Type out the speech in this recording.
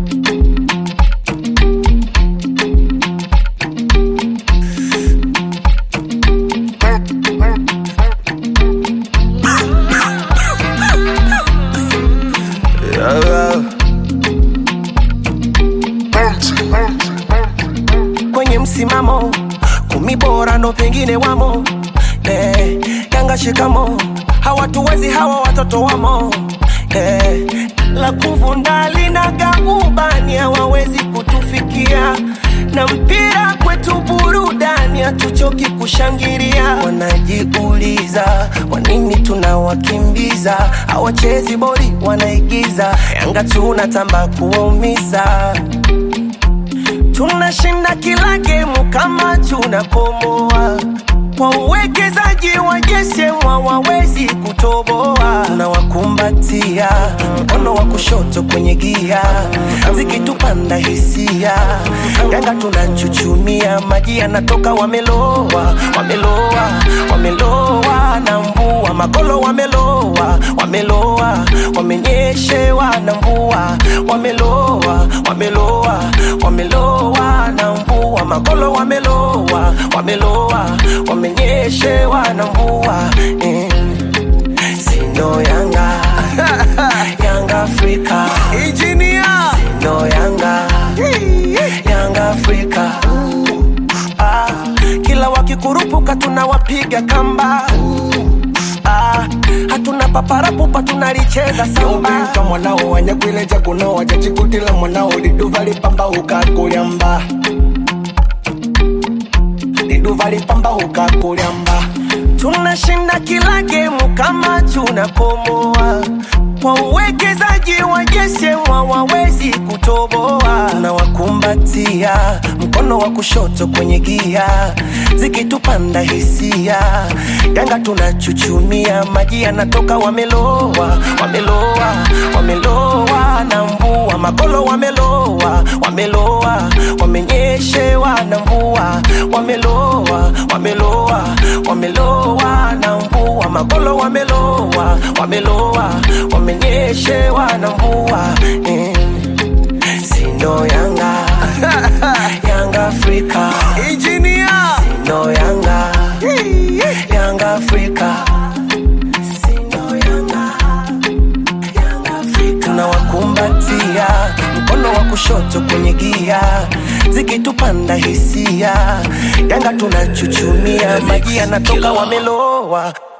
kwenye msimamo kumi bora ndo pengine wamo eh, Yanga shikamo hawatuwezi hawa watoto wamo eh, la kuvunda linaga ubani hawawezi kutufikia na mpira kwetu burudani hatuchoki kushangilia wanajiuliza kwa nini tunawakimbiza hawachezi boli wanaigiza yanga tunatamba kuwaumiza tunashinda kila gemu kama tunakomoa kwa uwekezaji wa jesemwa wawezi kutoboa tunawakumbatia mkono wa kushoto kwenye gia zikitupanda hisia yanga tunachuchumia maji yanatoka wameloa wameloa wameloa na mvua magolo wameloa wameloa wamenyeshewa na mvua wameloa wameloa wameloa na mvua magolo wameloa wameloa wamenyeshewa na mvua eh. Sino Yanga Yanga Afrika Engineer. Sino Yanga Yanga Afrika ah, kila wakikurupuka tunawapiga kamba ah, hatuna paparapupa tunalicheza samba Yobika mwanao wanyagwileja kuno wajachikutila mwanao liduva lipamba ukakulyamba liduva lipamba ukakulyamba tunashinda kila gemu kama tunakomoa kwa uwekezaji wa jesemwa wawezi kutoboa tunawakumbatia mkono wa kushoto kwenye gia zikitupanda hisia yanga tunachuchumia maji yanatoka wameloa wameloa wameloa na mvua magolo wameloa wameloa wamenyeshewa na mvua wameloa wameloa wameloa na mvua magolo wameloa wameloa wamenyeshewa na mvua eh. Sino Yanga Yanga Afrika Engineer. Sino Yanga Yanga Afrika Sino Yanga Yanga Afrika tunawakumbatia mkono wa kushoto kwenye gia zikitupanda hisia yanga tunachuchumia maji yanatoka wameloa